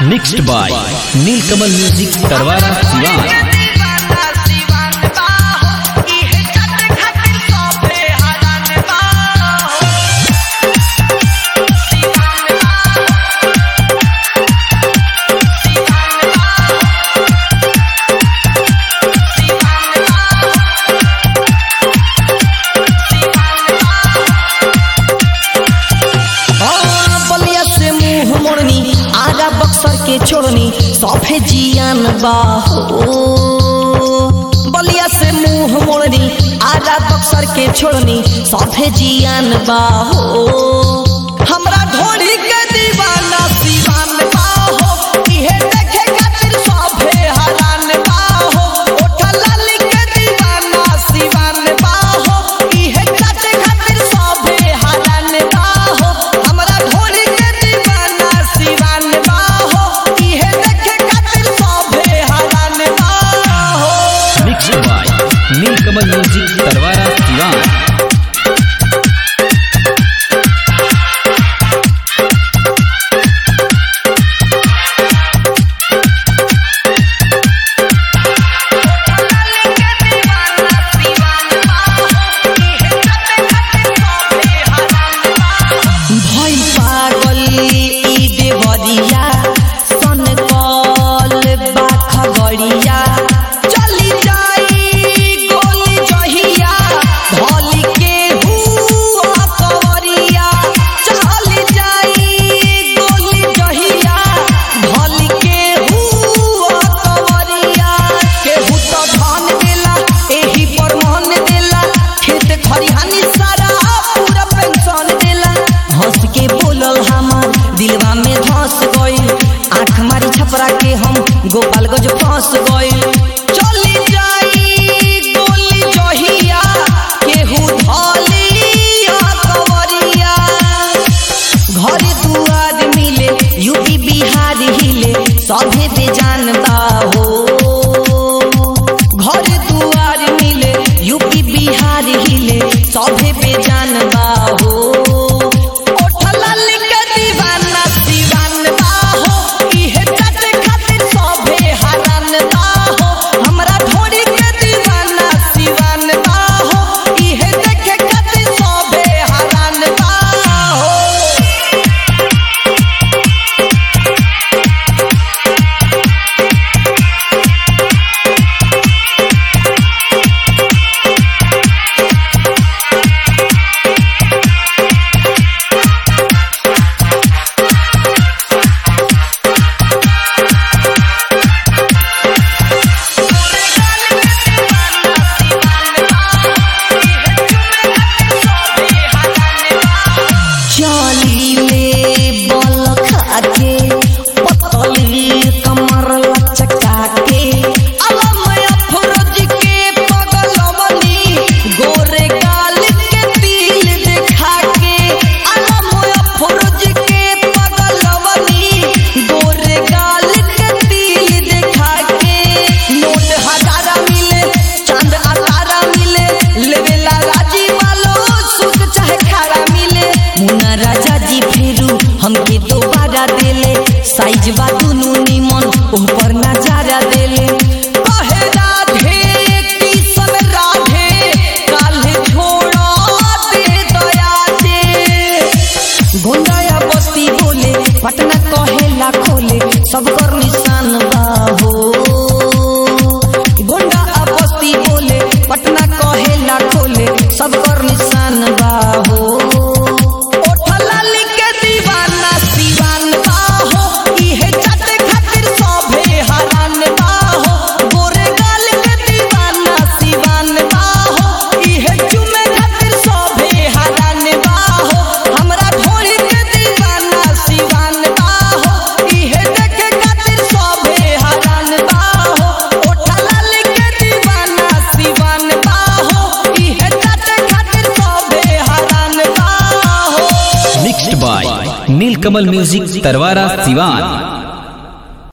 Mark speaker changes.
Speaker 1: mixed by Neelkamal music Tarwara Siwan
Speaker 2: Ballia से मुंह मोड़नी आगा बक्सर के छोड़नी सफे जियान बाहो बलिया से मुंह मोड़नी आगा बक्सर के छोड़नी सफे जियान बाहो हमरा ढोली के दीवाना दीवान बाहो इहे देखे खातिर सफे हरान बाहो ओठा लाली के दीवाना दीवान बाहो इहे काटे खातिर सफे हरान बाहो हमरा ढोली के दीवाना दीवान बाहो इहे देखे खातिर सफे हरान बाहो
Speaker 1: mixed by Neelkamal music Tarwara Siwan
Speaker 2: भई पागल ई देवरिया सन कल बाख गड़िया चली जाई गोली जहिया भली के हुआ कवरिया चली जाई गोली जहिया भली के हुआ कवरिया केहू तो धन देला एही पर मन देला खेत खरिहानी सारा पूरा पेंशन देला हंस के बोलल हमार दिलवा में धस गइल आंख मारी छपरा के हम गोपालगंज फंस गइल चली जाई गोली जहिया केहू धलिया कवरिया घर दुआर मिले यूपी बिहार हिले सभे दे जानता हो घर दुआर मिले यूपी बिहार हिले सभे पे जानता हो ओठला लिख दीवाना दीवान बाहो इहे काटे खातिर सभे हरान बाहो हमरा ढोरी के दीवाना दीवान बाहो इहे देखे खातिर सभे हरान बाहो चलीले बल खाके पतली कमर लचका के अलमय फरोज के पगलवनी गोरे गाल के तिल देखा के अलमय फरोज के पगलवनी गोरे गाल के तिल देखा के नोट हजारा मिले चांद अतारा मिले लेवेला राजी वालो सुख चाहे खारा मिले मुन्ना राजा जी फेरू हमके दोबारा देले साइज बा दुनू निमन ओह पर नजारा देले कहे राधे किसन राधे काल्हे छोड़ा दे दया दे गोंडाया बस्ती बोले पटना कहेला खोले सब कर निशान बाहो गोंडा आ बस्ती बोले पटना कहेला खोले सब कर निशान बाहो ओठला लिख के दीवाना दीवान बाहो इहे चाटे खातिर सभे हरान बाहो गोरे गाल के दीवाना दीवान बाहो इहे चुमे खातिर सभे हरान बाहो हमरा ढोली के दीवाना दीवान बाहो इहे देखे खातिर सभे हरान बाहो ओठला लिख के दीवाना दीवान बाहो इहे चाटे खातिर सभे हरान बाहो
Speaker 1: mixed by Neelkamal music Tarwara Siwan